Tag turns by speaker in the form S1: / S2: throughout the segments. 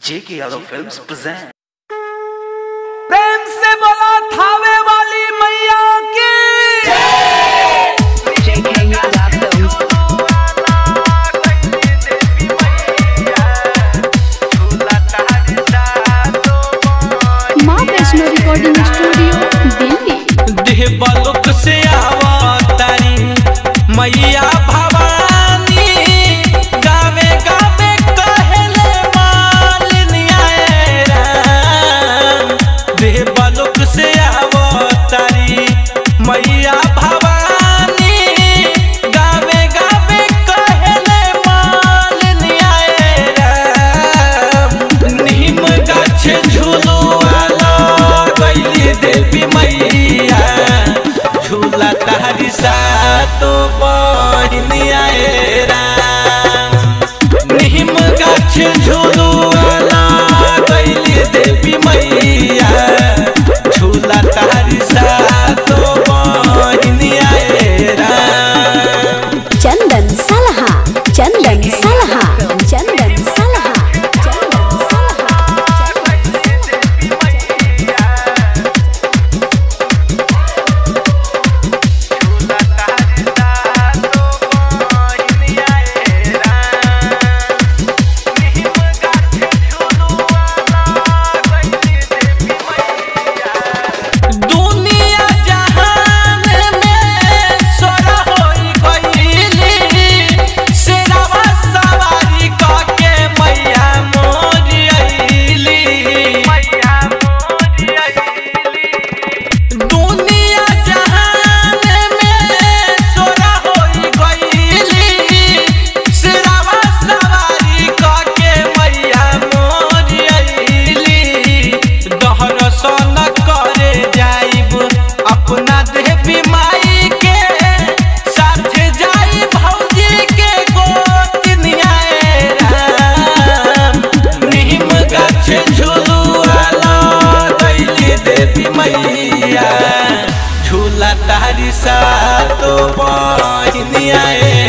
S1: जेके Yadav films present
S2: प्रेम से बोला थावे वाली मैया की
S3: JK Yada Films.
S4: माँ वैष्णो रिकॉर्डिंग स्टूडियो दिल्ली
S2: देवलोक से आवतारी मैया भवानी गावे गावे कहले मालिनी आए राम देवलोक से आवतारी मैया भवानी गावे गावे कहले मालिनी आए राम नीम गाछ झुलुआला गैली देवी मैया झूला तारी सातो बहिनी आए राम नीम गाछ झुलुआला गैली देवी मैया झूला तारी सातो बहिनी आए राम
S4: चंदन सलहा चंदन सलहा चंदन सलहा चंदन सलहा
S2: दुनिया जहान में सोरा होई गईली शेरावा सवारी कके मैया मोरी अइली मैया मोरी अइली दुनिया जहान में सोरा होई गईली शेरावा सवारी कके मैया मोरी अइली दहरसन करे जाइब अपना देवी माई के साथे जाई भौजी के गोतनिया राम नीम गाछ झुलुआला दैली देवी मैया झूला तारी सातो बहिनिया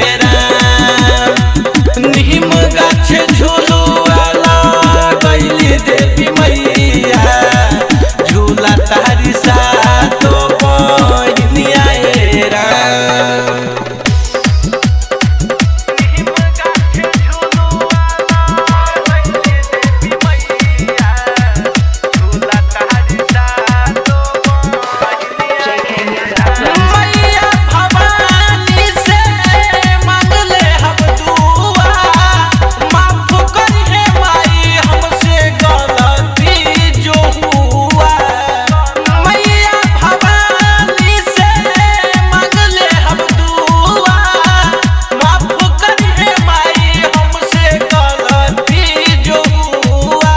S2: राम नीम गाछ झुलुआला गैली देवी मैया झूला तारी सातो बहिनिया राम
S3: JK Yada Films.
S2: मैया भवानी से मांगले हम दुआ माफ करिहे माई हमसे गलती जो हुआ मैया भवानी से मांगले हम दुआ माफ करिहे माई हमसे गलती जो हुआ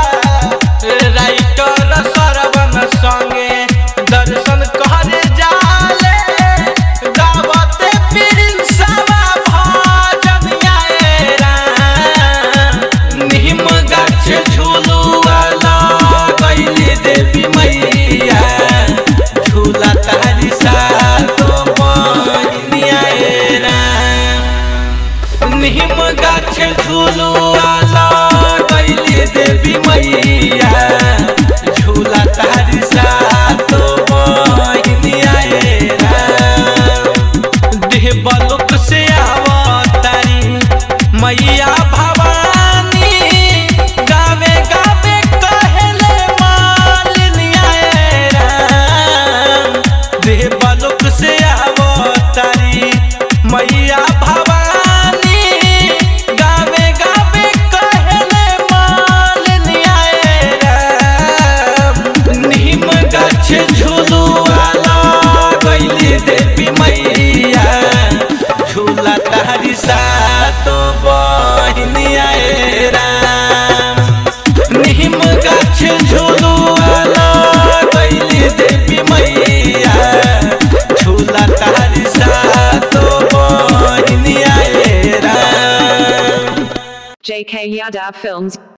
S2: राइटर सरवन संगे दर्शन करे जाले गावते प्रिंसवा भजन आए राम नीम गाछ झुलुआला गैली देवी मैया झूला तारी सातो बहिनी आए राम नीम गाछ झुलुआला गैली देवी मैया झूला तारी सातो बहिनी आए राम देवलोक से आवतारी मैया भवानी गावे गावे कहले मालिनी आए राम देवलोक से आवतारी मैया भवानी गावे गावे कहले मालिनी आए राम नीम गाछ झुलुआला गैली देवी मैया झूला तारी सातो बहिनी आए राम नीम गाछ झुलुआला गैली देवी मैया झूला तारी सातो बहिनी आए राम
S3: JK Yada Films.